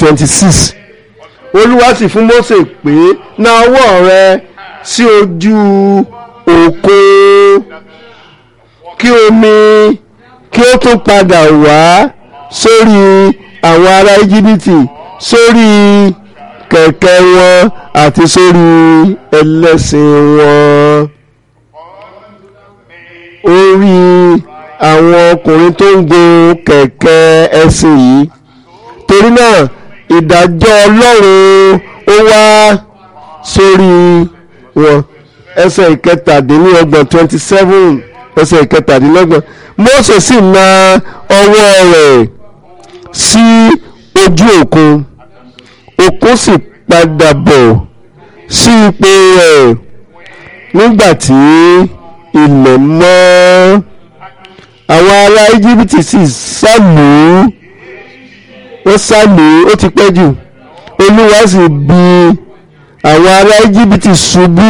twenty six olúwa sì fún Mósè pé na ọwọ́ rẹ sí ojú òkun kí omi kí ó tún padà wá sórí àwọn ará íjíbítì sórí kẹ̀kẹ́ wọn àti sórí ẹlẹ́sìn wọn orí àwọn ọkùnrin tó ń gun kẹ̀kẹ́ ẹṣin yìí torí náà ìdájọ́ ọlọ́run ó wá sórí wọn ẹsẹ̀ ìkẹtàdínlọ́gbọ̀n twenty seven ẹsẹ̀ ìkẹtàdínlọ́gbọ̀n Mósè sì na ọwọ́ rẹ̀ sí ojú òkun òkun sì padà bọ̀ sí ipò rẹ̀ nígbà tí ilẹ̀ mọ́ àwọn ará íjíbítì sì sálù wọ́n sálù ó ti pẹ́ jù olúwa sì bi àwọn ará íjíbítì ṣubú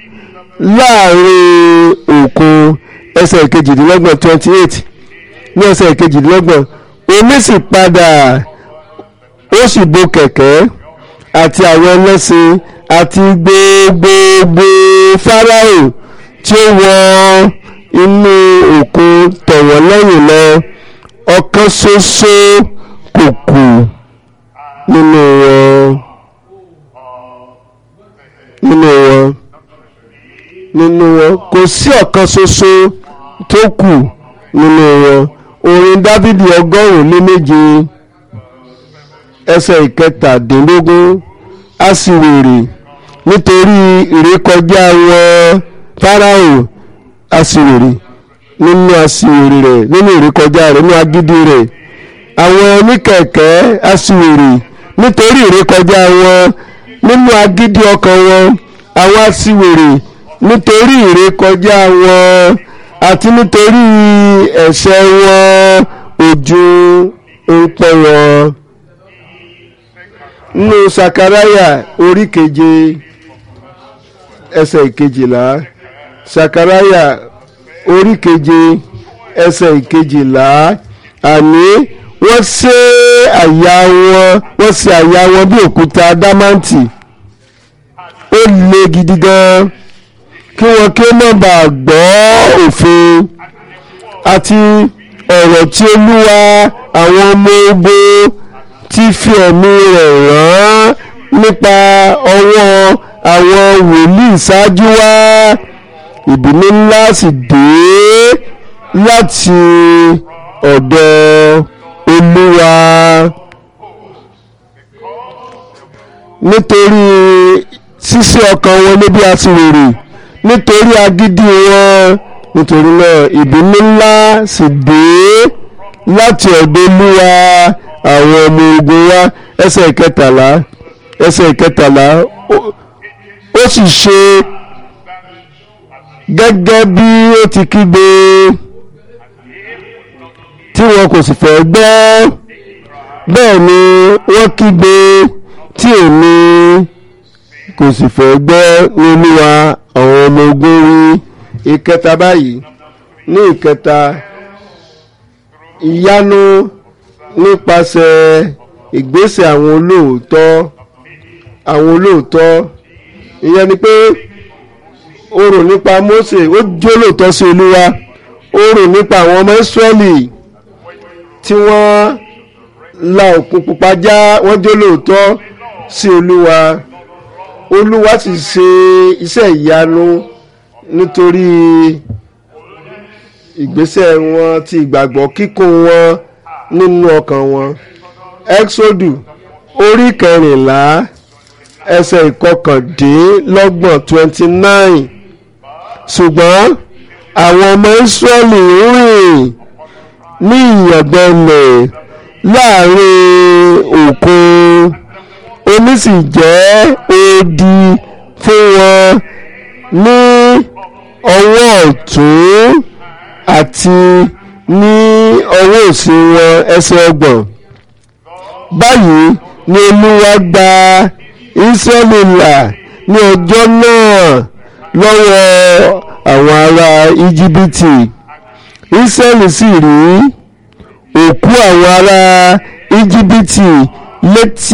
láàrin òkun ẹsẹ̀ ìkejìdínlọ́gbọ̀n twenty eight ní ẹsẹ̀ ìkejìdínlọ́gbọ̀n omi sì padà ó sì bo kẹ̀kẹ́ àti àwọn ẹlẹ́sìn àti gbogbogbò fáráò tí ó wọ inú òkun tọ̀wọ̀ lẹ́yìn lọ ọ̀kan ṣoṣo kò kù nínú wọn nínú wọn nínú wọn kò sí ọ̀kan ṣoṣo tó kù nínú wọn orin dávidi ọgọ́rùn-ún lé méje ẹsẹ̀ ìkẹtàdínlógún aṣiwèrè nítorí ìrékọjá wọn fáráò aṣiwèrè nínú aṣiwèrè rẹ̀ nínú ìrékọjá rẹ̀ nínú agídí rẹ̀ àwọn oníkẹ̀kẹ́ aṣiwèrè nítorí ìrékọjá wọn nínú agídí ọkàn wọn àwọn aṣiwèrè nítorí ìrékọjá wọn àti nítorí ẹ̀ṣẹ̀ wọn ojú ń pẹ́ wọn nínú sakaraya orí keje ẹsẹ̀ ìkejìlá sakaraya orí keje ẹsẹ̀ ìkejìlá àní wọ́n ṣe àyà wọn wọ́n ṣe àyà wọn bí òkúta ádámáǹtì ó le gidi gan kí wọn kí ó má bàa gbọ́ òfin àti ọ̀rọ̀ tí olúwa àwọn ọmọ ogun ti fi ẹ̀mí rẹ̀ rán nípa ọwọ́ àwọn wòlíì ṣáájú wá ìbínú ńlá sì dé láti ọ̀dọ̀ olúwa nítorí ṣíṣe ọkàn wọn níbi aṣiwèrè nítorí agídí wọn nítorí náà ìbínú ńlá sì dé láti ọ̀dọ̀ olúwa àwọn ọmọ ogun wa ẹsẹ̀ ìkẹtàlá ẹsẹ̀ ìkẹtàlá ó sì ṣe gẹ́gẹ́ bí ó ti kígbe tí wọn kò sì fẹ́ gbọ́ bẹ́ẹ̀ ni wọ́n kígbe tí èmi kò sì fẹ́ gbọ́ ní olúwa àwọn ọmọ ogun wí ìkẹta báyìí ní ìkẹta ìyanu nípasẹ̀ ìgbésẹ̀ àwọn olóòótọ́ àwọn olóòótọ́ ìyẹn ni pé ó rò nípa Mósè ó jó lóòótọ́ sí olúwa ó rò nípa àwọn ọmọ Ísírẹ́lì tí wọ́n la òkun pupa já wọ́n jó lóòótọ́ sí olúwa olúwa sì ṣe iṣẹ́ ìyanu nítorí ìgbésẹ̀ wọn ti ìgbàgbọ́ kíkún wọn nínú ọkàn wọn exodu orí kẹrìnlá ẹsẹ̀ ìkọkàndínlọ́gbọ̀n twenty nine ṣùgbọ́n àwọn ọmọ Ísírẹ́lì rìn ní ìyàngbẹ́lẹ̀ láàrin òkun omi sì jẹ́ odi fún wọn ní ọwọ́ ọ̀tún àti ní ọwọ́ òsì wọn ẹsẹ̀ ọgbọ̀n báyìí ni olúwa gba Ísírẹ́lì là ní ọjọ́ náà lọ́wọ́ àwọn ará íjíbítì Ísírẹ́lì sì rí òkú àwọn ará íjíbítì létí